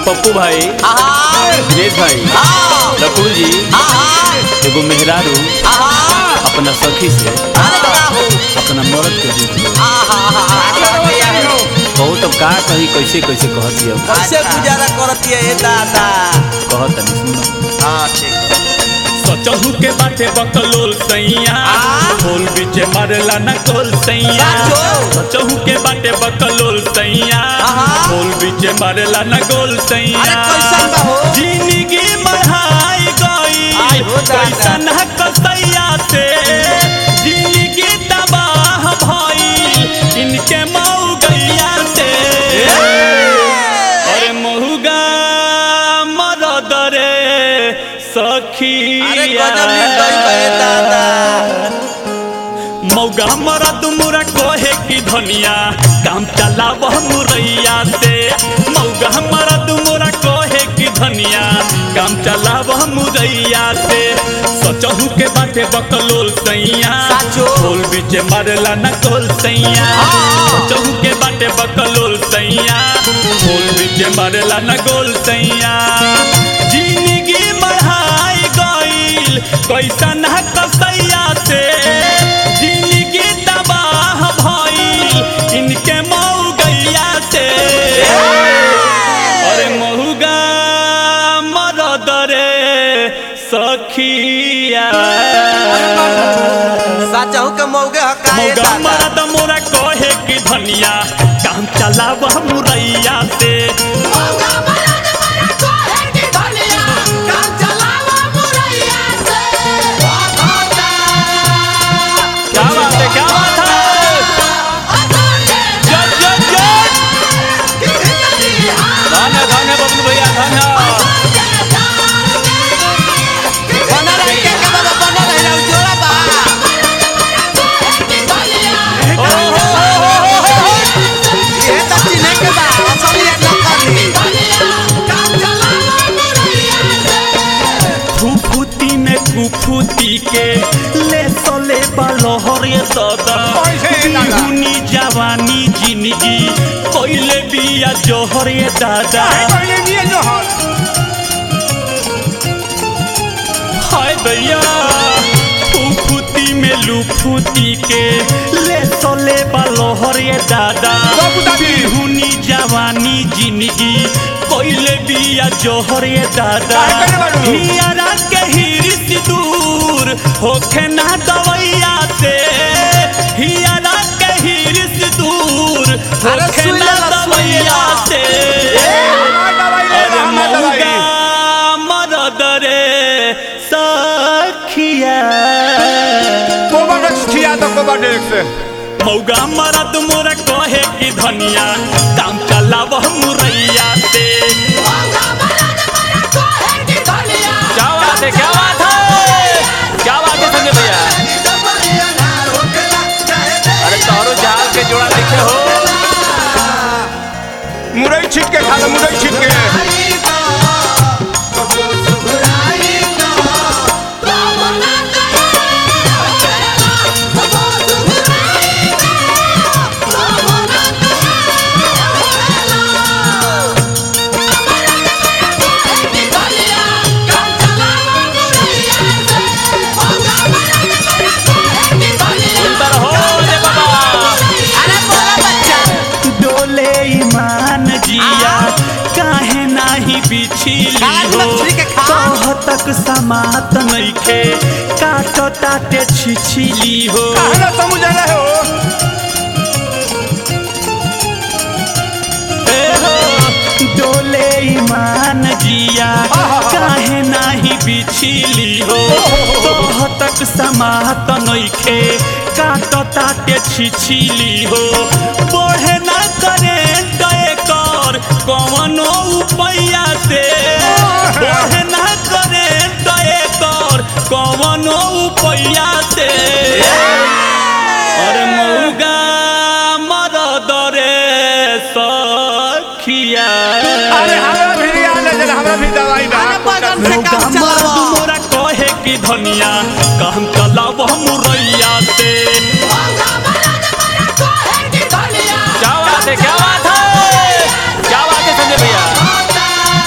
पप्पू भाई दिनेश भाई लकुड़ू जी एगो मेहरारू अपना सखी से अपना मर्द के दुख लो बहुत अब का कही कैसे कैसे कहती है कैसे गुजारा करती है ये दादा कहत नहीं सुनो हाँ ठीक सचहू के बाटे बकलोल सैया आ? बोल बीचे मारला न कोल सैया साचो? सचहू के बाटे बकलोल सैया आहा? बोल बीचे मारला न गोल सैया अरे कैसन बा हो? जिंदगी बढ़ाई आई गई हो दादा। कैसन है कसैया से जिंदगी तबाह भई इनके मऊ गैया से अरे महुगा मरद रे सखी अरे गजब निर्दयी बा ये दादा मौगा मरद मुरा कोहे की धनिया काम चलाव मुरैया से मौगा मरद मुरा कोहे की धनिया काम चलाव मुरैया से सचहू के बाटे बकलोल सैया साचो? बोल बीचे मारला न कोल सैया हाँ। सचहू के बाटे बकलोल सैया बोल बीचे मारला न गोल सैया जिंदगी बढ़ाई गईल कैसन है कसैया से जिंदगी तबाह भईल इनके मऊ गैया से अरे महुगा मरद रे सखिया साचहू के मौगे हकाए मौगा दादा मरद मोरा कहे की धनिया काम चलाव मुरैया से क्या बात है क्या बात है जय जय जय धन्य धन्य बबलू भैया धन्य बना रही के के बाबा बना रही ना जोड़ा बा ओ हो हो हो हो हो ये तो चिन्हे के बा असल ये न करनी फुफुती में कुफुती के ले सोले बलहर ये दादा बिहुनी जवानी जिंदगी कोइले बिया जोहर ये दादा हाय भैया फुफुती में लुफुती के ले सोले बलहर ये दादा बिहुनी जवानी जिंदगी कोइले बिया जोहर ये दादा हियारा के हिरिस दूर होखे ना दवैया से हियारा के हिरिस दूर अरे होखे सुई ना लेला, सुई दवैया लेला। से अरे मौगा मरद रे सखिया मौगा मरद मोर कहे की धनिया काम चलाव मुरैया से क्या बात है क्या बात है क्या बात है संजय भैया अरे तोरो जाल के जोड़ा देखे हो मुरई छीट के खा लो मुरई छीट के सुंदर हो रे बाबा अरे बोला बच्चा डोले ईमान जिया काहे नाही बिछिली खान हो मछली के खा। कह तक समात नइखे काट ताटे छिछिली हो कहना समझ रहे हो ए हो, डोले ईमान जिया काहे नाही बिछिली हो कह तक समात नइखे काट ताटे छिछिली हो बढ़े ना करे दए कर कवनो उपैया से बढ़े ना करे दए कर कवनो उपैया से अरे मौगा मरद रे सखिया अरे हमरा भी आ ले जरा हमरा भी दवाई बा अरे बगल से मौगा काम मरद चलाओ मोरा कहे की धनिया काम चलाव मुरैया से क्या बात है क्या बात है क्या बात है संजय भैया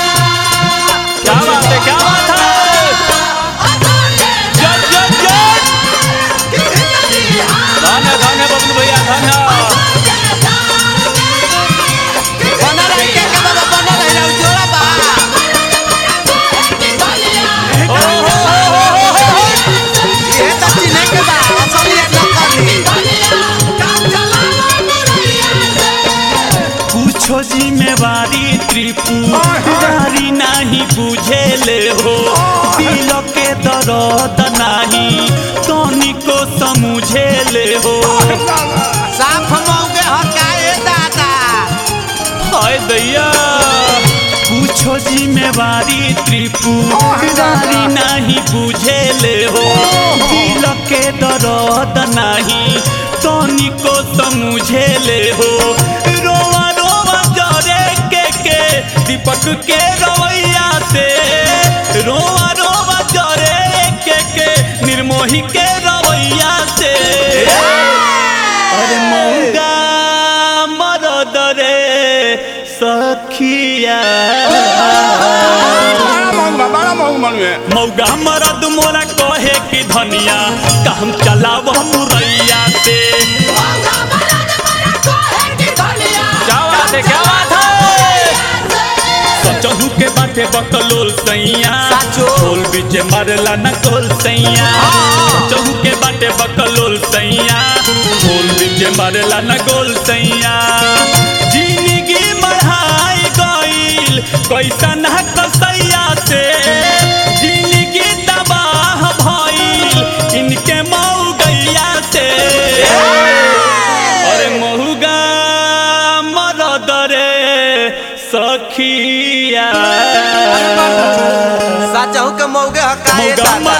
दरद नाही तनिको समझे ले हो साफ मौगे हकाए दादा हाय दैया पूछो जिम्मेवारी त्रिपुरारी नहीं बुझे ले हो दिल के दर्द नहीं तनिको समझे ले हो रोवा रोवा जरे के के दीपक के रवैया से रोवा रोवा जरे के के निर्मोही के रवैया से अरे मौगा मरद रे सखिया बड़ा महंग बा बड़ा महंग मनुए मौगा मरद मोरा कहे कि धनिया काम चलाव मुरैया से क्या बात है क्या बात है सचहू के बाटे बकलोल सैया साचो। ढोल बीच मारला न कोल सैया सचहू के बाटे बकलोल सैया ढोल बीच मारला न गोल सैया जिंदगी बढ़ाई गईल कैसा न कसैया से जिंदगी तबाह भइल इनके मऊ गैया से अरे महुगा मरद रे सखिया साचहू के मौगे हकाए मौगा दादा